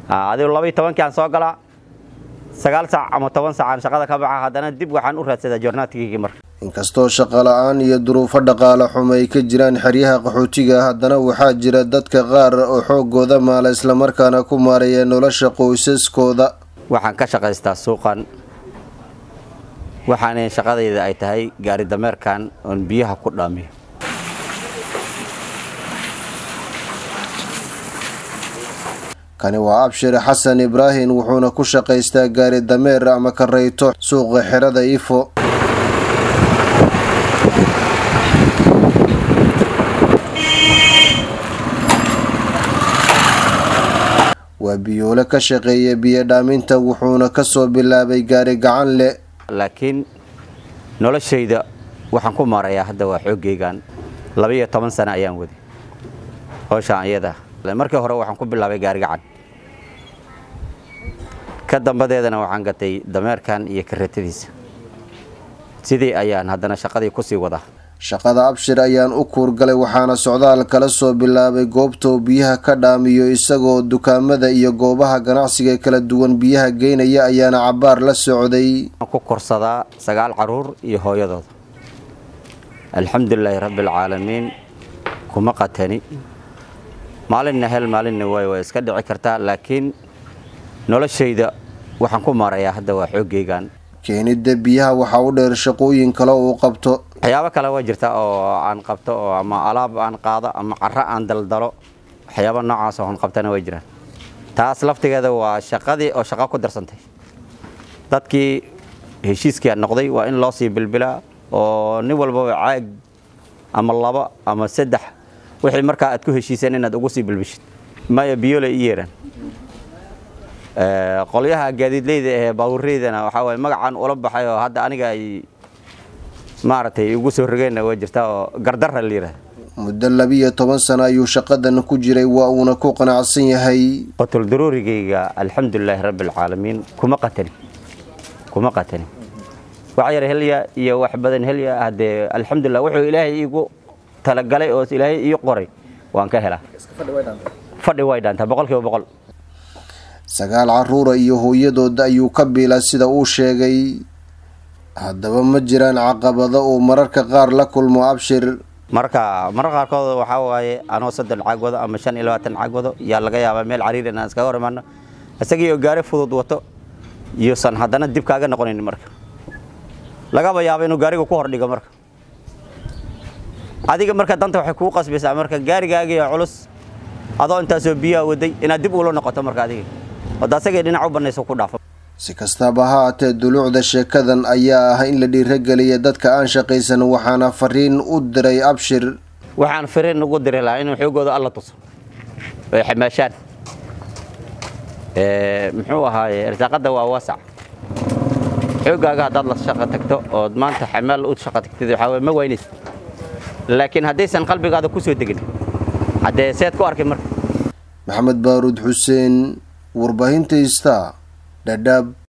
adigu laba iyo tobankii aan soo galaa sagaal saac ama toban saacaan shaqada ka baxa haddana dib waxaan u raadsadaa joornaadkiygii marka inkastoo shaqola-aan iyo duruufo dhaqaale xumo ay ka jiraan xeryaha qaxootiga haddana waxaa jira dadka qaar oo xoogooda maala islamarkaana ku maareeya nolosha qoysaskooda waxaan ka shaqaystaa suuqan waxaana shaqadayda ay tahay gaari dameerkan oon biyaha ku dhaamiyo kani waa abshir xasan ibraahim wuxuuna ku shaqaystaa gaari dameer ama karayto suuqa xerada ifo waa biyoole ka shaqeeya biyo dhaaminta wuxuuna kasoo bilaabay gaari gacan leh laakiin noloshayda waxaan ku maarayaa hadda waa xooggeygan labaiyo toban sano ayaan waday howshaan iyada markii hore waxaan ku bilaabay gaari gacan ka dambadeedana waxaan gatay dameerkan iyo karatadiisa sidii ayaan haddana shaqadii kusii wadaa shaqada abshir ayaan u kuurgalay waxaana socdaal kala soo bilaabay goobtou biyaha ka dhaamiyo isagoo dukaamada iyo goobaha ganacsiga kala duwan biyaha geynaya ayaana cabaar la socday ku korsadaa sagaal caruur iyo hooyadooda alxamdulilaahi rabbialcaalamiin kuma qatani maalinna hel maalinna waay waa iska dhici kartaa laakiin noloshayda waxaan ku maarayaa hadda waa xooggeygan keenidda biyaha waxaa u dheer shaqooyin kale uu qabto waxyaabo kale waa jirta oo aan qabto oo ama alaab aan qaado ama caro aan daldalo waxyaaba noocaas oon qabtana way jiraan taas laftigeeda waa shaqadii oo shaqo ku darsantay dadkii heshiiskia noqday waa in loo sii bilbilaa oo nin walbaba caag ama laba ama saddex wixii markaa aad ku heshiiseen inaad ugu sii bilbishid maya biyole i yeeraan qolyaha gaadiidleyda ee baabureydana waxaa waye magacaan ula baxay oo hadda aniga ay maaragtay ugu soo rogeenna waa jirtaa oo gardara la yidhahda muddo labiiyo toban sano ayuu shaqadan ku jiray waa uuna ku qanacsan yahay qotul daruurigayga alxamdulilaahi rabbialcaalamiin kuma qatani kuma qatani wax yar helya iyo wax badan helya haddee alxamdulilah wuxuu ilaahay iigu talagalay oo ilaahay ii qoray waan ka helaa fadhi way dhaantaa boqol kiiba boqol sagaal caruura iyo hooyadooda ayuu ka biilaa sida uu sheegay haddaba ma jiraan caqabado uu mararka qaar la kulmo abshir marka marar qaarkood waxaa waaye anoo soddon caag wado ama shan iyo labaatan caag wado yaa laga yaabaa meel cariir inaan iskaga hor imaano isagii oo gaari fudud wato iyosan haddana dib kaaga noqonayn marka lagaba yaaba inuu gaariga ku hordhigo marka adiga marka danta waxay kugu qasbaysaa marka gaarigaagiyo culus adoo intaasoo biyaha waday inaad dib ula noqoto marka adiga wada asagii dhinac u banayso ku dhaafo si kastaba ha haatee duluucda sheekadan ayaa ah in la dhiirageliya dadka aan shaqaysan waxaana fariin u diray abshir waxaan fariin ugu diri lahaa inuu xoogooda alla tuso ay xamaashaan muxuu ahaaye irsaaqada waa waasac xoogaaga haddaad la shaqo tagto ood maanta xamaal u shaqo tagtid waxaa waye ma waynaysa laakiin haddaysan qalbigaada ku soo degin haddee seed ku arkay marka maxamed baaruud xuseen warbaahinta ista dhadhaab